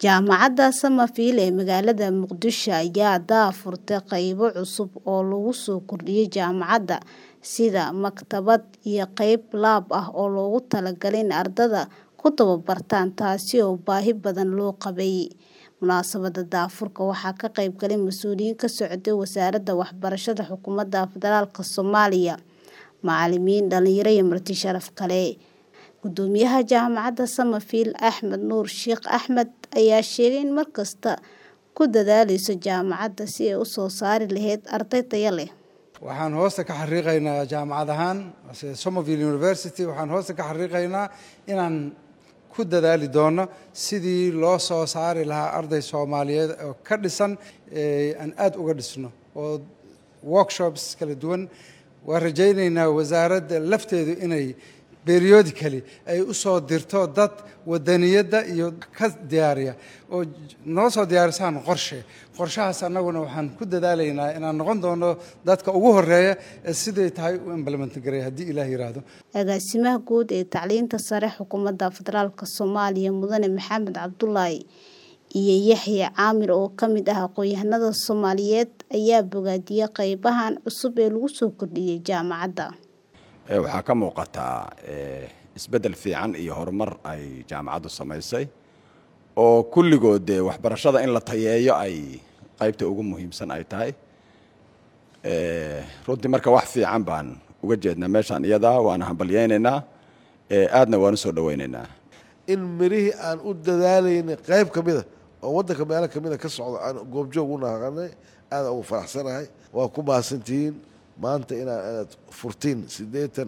Jaamacadda Summerfield ee magaalada Muqdisho ayaa daahfurtay qaybo cusub oo lagu soo kordhiyay jaamacadda, sida maktabad iyo qayb lab ah oo loogu talagalay in ardayda ku tababartaan, taasi oo baahi badan loo qabay. Munaasabadda daahfurka waxaa ka qayb galay mas'uuliyiin ka socday Wasaaradda Waxbarashada Xukuumadda Federaalka Soomaaliya, macallimiin, dhalinyaro iyo marti sharaf kale. Guddoomiyaha Jaamacadda Summerfield, Axmed Nuur Sheikh Axmed, ayaa sheegay in markasta ku dadaaleyso jaamacadda sidii ay u soo saari lahayd arday tayo leh. waxaan hoosta ka xariiqaynaa jaamacad ahaan Somerville University waxaan hoosta ka xariiqaynaa inaan ku dadaali doono sidii loo soo saari lahaa arday Soomaaliyeed oo ka dhisan aan aad uga dhisno oo workshops kala duwan waan rajaynaynaa wasaaradda lafteedu inay periodically ay u soo dirto dad wadaniyadda iyo ka diyaariya oo noo soo diyaarisaan qorshe qorshahaas annaguna waxaan ku dadaalaynaa inaan noqon doono dadka ugu horeeya ee siday tahay u implement gareeya haddii ilaah yiraahdo agaasimaha guud ee tacliinta sare xukuumadda federaalka Soomaaliya mudane Maxamed Cabdullaahi iyo Yaxye Caamir oo ka mid ah aqoon-yahanada Soomaaliyeed ayaa bogaadiyay qaybahan cusub ee lagu soo kordhiyay jaamacadda. waxaa ka muuqataa isbeddel fiican iyo horumar ay jaamacaddu samaysay oo kulligood dee waxbarashada in la tayeeyo ay qaybta ugu muhiimsan ay tahay runtii marka wax fiican baan uga jeednaa meeshaan iyadaa waana hambalyaynaynaa aadna waan u soo dhowaynaynaa in mirihii aan u dadaalaynay qayb ka mida oo waddanka meelo ka mida ka socda aan goobjoog u naqanay aada ugu faraxsanahay waa ku mahadsantihiin maanta inaad aad furtiin siddeetan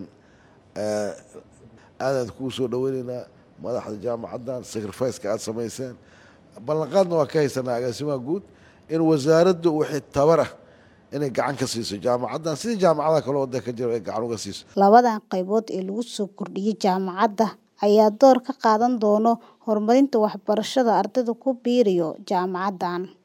aadaan kuu soo dhoweynaynaa madaxda jaamacaddan sacrificeka aada samayseen ballanqaadna waa ka haysanaa agaasimaha guud in wasaaraddu wixii tabar ah inay gacan ka siiso jaamacaddan sidii jaamacadaha kale waddanka ka jiro ay gacan uga siiso labadan qaybood ee lagu soo kordhiyay jaamacadda ayaa door ka qaadan doona horumarinta waxbarashada ardayda ku biirayo jaamacaddan